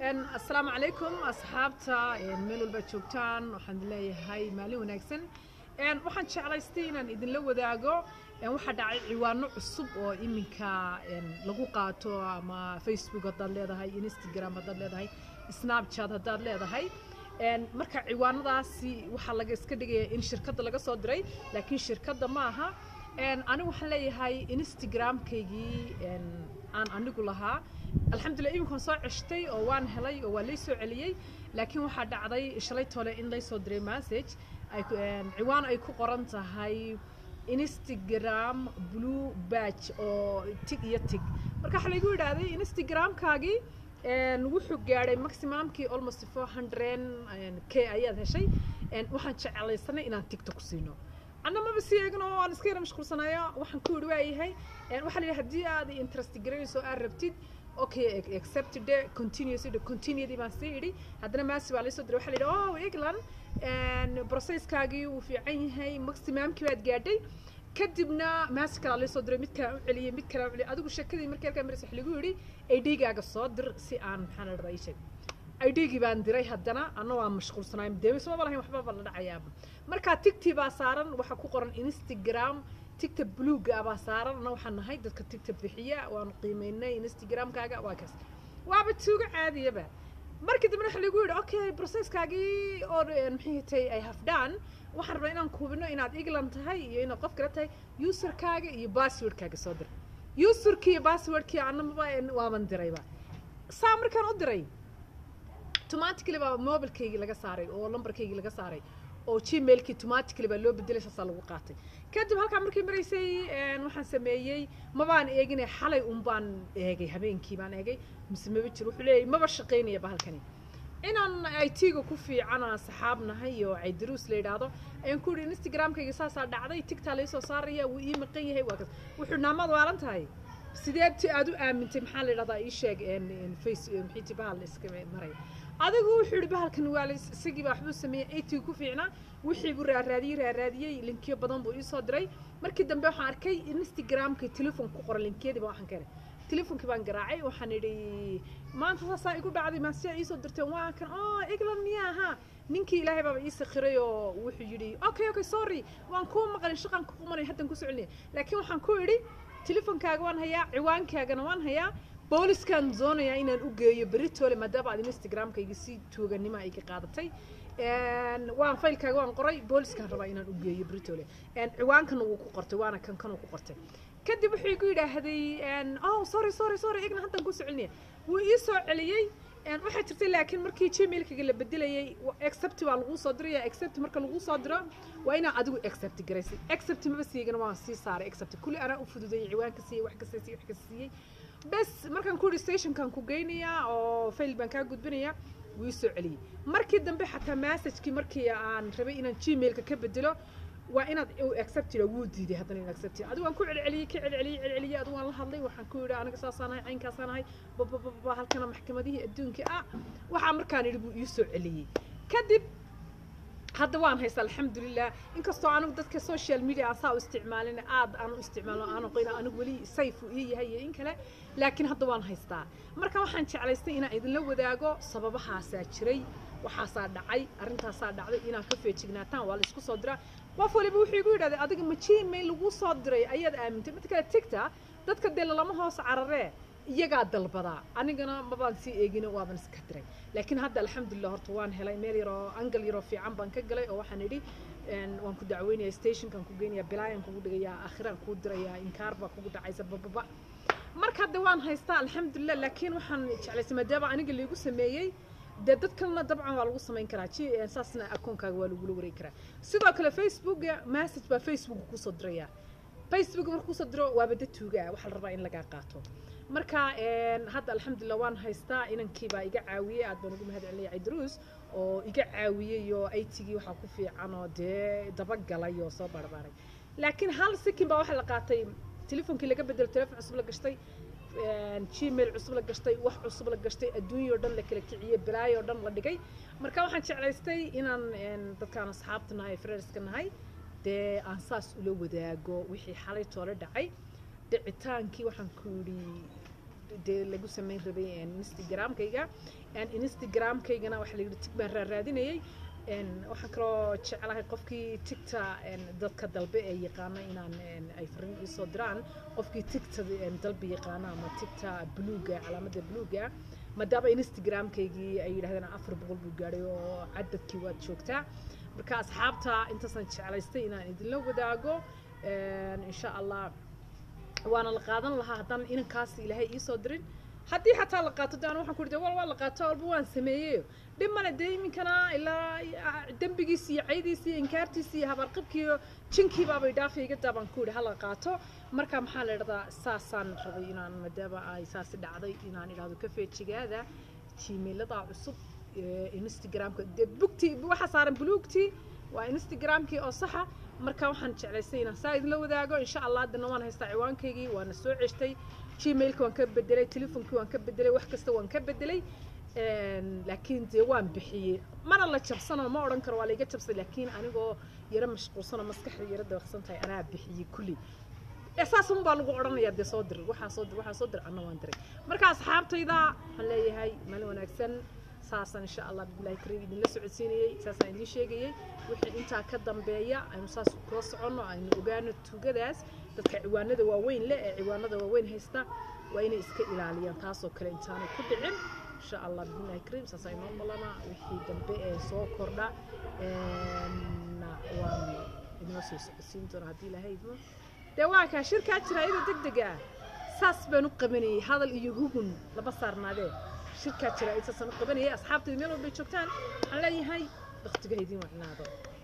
asalaamu calaykum asxaabta meel walba joogtaan waxaan leeyahay maalin wanaagsan waxaan jeclaystay inaan idinla wadaago waxaa dhacay ciwaano cusub oo iminka lagu qaato ama facebook haddaad leedahay instagram haddaad leedahay snapchat haddaad leedahay marka ciwaanadaasi waxaa laga iska dhigaya in shirkadda laga soo diray laakiin shirkadda ma aha anigu waxaan leeyahay instagramkaygii aan anigu lahaa alxamdulillah iminkaan soo ceshtay oo waan helay oo waa lay soo celiyey laakiin waxaa dhacday shalay tole in lay soo diray message ciwaan ay ku qoran tahay instagram blue badge oo tig iyo tig marka waxaa laygu yidhaahday instagramkaagii wuxuu gaadhay maximumkii almost four hundred k ayaad heshay waxaan jeclaysanay inaan tiktok siino anna maba sii eegno waan iska yara mashquulsanaya waxaan ku yidhi waayahay waxaa la yidhi haddii aad interest garanayso aad rabtid okay accepted continuous continuity baan sii idhi haddana maasi baa laysoo diray waxaa la yidhi oh england processkaagii wuu fiican yahay maximumkii baad gaadhay kadibna maasi kalaa laysoo diray mid kalaa u celiyey mid kalaa u celiyey adigu sheekadii markii halkaa maris wax lagu yidhi idhigaaga soo dir si aan maxaa la dhadaa ii sheeg idhigii baan diray haddana anna waan mashquulsanaay deemismaba lahayn waxbaba la dhacayaaba markaa tigtii baa saaran waxaa ku qoran instagram tigta bluega baa saaran anna waxaan nahay dadka tigta bixiya waanu qiimeynay instagramkaaga waa kaas waaba tuugo caadiyaba markii dambena waxa lagu yidhi okay processkaagii oo maxay tay ay hafdhaan waxaan rabaa inaan kuubino inaad england tahay iyo inaad qof kale tahay userkaaga iyo passwordkaaga soo dir userkii iyo passwordkii annamaba waaban dirayba saa markaan u diray automatically baa mobilkaygii laga saaray oo lambarkaygii laga saaray oo gmailkii automatically baa loo bedelay saasaa lagu qaatay kadib halkaa markay maraysay waxaan sameeyey mabaan eegine xalay un baan eegay habeenkii baan eegay mise maba jiro wuxuu leeyahay maba shaqaynaya bahalkani inaan it-ga ku fiicana saxaab nahay oo caydaruus la yidhaahdo ayaan ku yidhi instagramkayga saasaa dhacday tigtaa laysoo saaraya wuu ii maqan yahay waa kas wuxuu naamad waalan tahay sideed aad u aamintay maxaa la yidhahdaa ii sheeg face maxay ti bahal iska maray adigu wuxuu yidhi bahalkan waa isagii baa waxbuu sameeyey it ku fiicnaa wixii buu raaraadiyey raaraadiyey linkiyo badan buu iisoo diray markii dambe waxaan arkay instagramka telefon ku qoran linkiyadii baa waxaan keenay telefonkii baan garaacay waxaan idhi maanta saasaa igu dhacday maasiyaa iisoo dirteen waa kan oo england miyaa ahaa ninkii ilaahay baaba ii sakhiray oo wuxuu yidhi okay okay sorry waan kuu maqlin shaqaan ku qumanay haddan ku socolinaya laakiin waxaan ku idhi telefonkaaga waan hayaa ciwaankaagana waan hayaa booliskaan doonayaa inaan u geeyo beritole maadaama aad instagramkayga si tuuganimo ay ka qaadatay waan faylkaaga waan qoray booliskaan rabaa inaan u geeyo beritole ciwaankana wuu ku qortay waana kan kanuu ku qortay kadib wuxuu igu yidhaahday oh sorry sorry sorry igna haddan ku socolinaya wuu ii soo celiyey waxay jirtay laakiin markii gmailkaga la bedelayay accept baa laguu soo diraya accept marka laguu soo diro waa inaa adigu accept garaysay accept maba siiyegana waan sii saaray accept kulli anaa u fududayay ciwaanka siiyey wax kasta siiyey wax kasta siiyey bes markaan ku yidhi stationkan ku geynayaa oo fail baan kaa gudbinayaa wuu ii soo celiyey markii dambe xataa messagekii markii aan rabay inaan gmailka ka bedelo waa inaad acceptida wuu diiday haddana in acceptida adigu waan ku celceliyey ka celceliyey celceliyey adigu waan la hadlay waxaan ku yidhi aniga saasaan ahay caynkaasaan ahay babababa halkana maxkamadihii adduunka ah waxaa markaan idhi buu ii soo celiyey kadib hadda waan haysta alxamdulilah inkastoo anigu dadka social media aan saa u isticmaalin aad aan u isticmaalo aanu qoyna anigu weli sayf uu ii yahay iyo in kale laakiin hadda waan haystaa marka waxaan jeclaystay inaan idinla wadaago sababahaasaa jiray waxaasaa dhacay arrintaasaa dhacday inaad ka feejignaataan waa la isku soo diraa qof waliba wuxuu igu yidhahday adiga ma gmail laguu soo diray ayaad aamintay mid kale tigta dadka dee lalama hoos cararee iyagaa dalbadaa anigana mabaan sii eegino waaban iska diray laakiin hadda alxamdulilah horta waan helay meel yaroo angal yaroo fiican baan ka galay oo waxaan idhi waan ku dacweynaya stationkan ku geynaya bilaayan kugu dhigayaa akhiraan kuu dirayaa inkaar baa kugu dhacaysa bababa marka hadda waan haystaa alxamdulilah laakiin waxaan jeclaysay maadaama aniga laygu sameeyey dee dad kalena dabcan waa lagu samayn karaa saasna akoonkaaga waa lagula wareegi karaa sidoo kale facebooka message baa facebook kusoo diraya facebook markuu kusoo diro waaba dad tuugaa waxaa la rabaa in lagaa qaato marka hadda alxamdulilah waan haystaa inankii baa iga caawiyey aad baan ugu mahad celinaya cidruus oo iga caawiyey oo aitigii waxaa ku fiican oo dee dabagalay oo soo barbaaray laakiin hal sikin baa waxaa la qaatay telefonkii laga bedelo telefon cusub la gashtay gmail cusub la gashtay wax cusub la gashtay adduunyao dhan la kala kiciyey balaayo dhan la dhigay marka waxaan jeclaystay inaan dadkaan asxaabta nahay freerska nahay dee aan saas ula wadaago wixii xalay toole dhacay dhicitaankii waxaan ku yidhi dee lagu samayn rabay instagramkayga instagramkaygana waxaa la yidhi tig baan raaraadinayay waxaan kaloo jeclahay qofkii tigta dadka dalbe ee yaqaana inaan ay fariin iisoo diraan qofkii tigta dalbe yaqaana ama tigta bluuga calaamada bluuga maadaama instagramkaygii ay yidhahdeen afar boqol buu gaadhay oo cadadkii waad joogtaa marka asxaabta intaasaan jeclaystay inaan idinla wadaago insha allah waana la qaadan lahaa haddaan inankaas ilaahay iisoo dirin haddii xataa la qaato de an waxaan ku ri wal waa la qaato walba waan sameeyey dhib male dee iminkana ilaa dembigiisi iyo caydiisi iyo inkaartiisi iyo habaarqabkii iyo jinkii baabay dhaafay iga daa baan ku yidhi hala qaato marka maxaa la idhahdaa saasaan rabay inaan maadaama ay saasi dhacday inaan idhahdo ka feejigaada gmailada cusub instagramka dee bugtii waxa saaran buluugtii waa instagramkii oo saxa marka waxaan jeclaystay inaan saa idinla wadaago insha allah haddana waan haystaa ciwaankaygii waana soo ceshtay gmailka waan ka bedelay telefoonkii waan ka bedelay wax kasta waan ka bedelay laakiin dee waan bixiyey mana la jabsano ma odhan karo waa laiga jabsay laakiin anigoo yaro mashquulsanoo maskaxda yaro dabaqsan tahay anaa bixiyey kulli saas un baa lagu odhanayaa dee soo dir waxaa soo dir waxaa soo dir anna waan diray marka asxaabtayda waxaan leeyahay maalin wanaagsan saasaan insha allah bilahi kariim idinla socodsiinayey saasaan idiin sheegayey wixii intaa ka dambeeya aynu saas kula soconno aynu ogaano tugadaas dadka ciwaanada waaweyn leh ee ciwaanada waaweyn haysta waa inay iska ilaaliyaan taasoo kale intaanay ku dhicin insha allah bilahi kariim saas aynoo balana wixii dambe ee soo kordha waan idinla soo socodsiin doona haddii ilaahay idmo dee waa kaa shirkaa jira iyada deg dega saas baan u qabanayay hadal iyo hugun lama saarnaadee shirkaa jira intaasaan u qabanayay asxaabtayda meel walbay joogtaan waxaan leeyahay waktiga idin wacnaado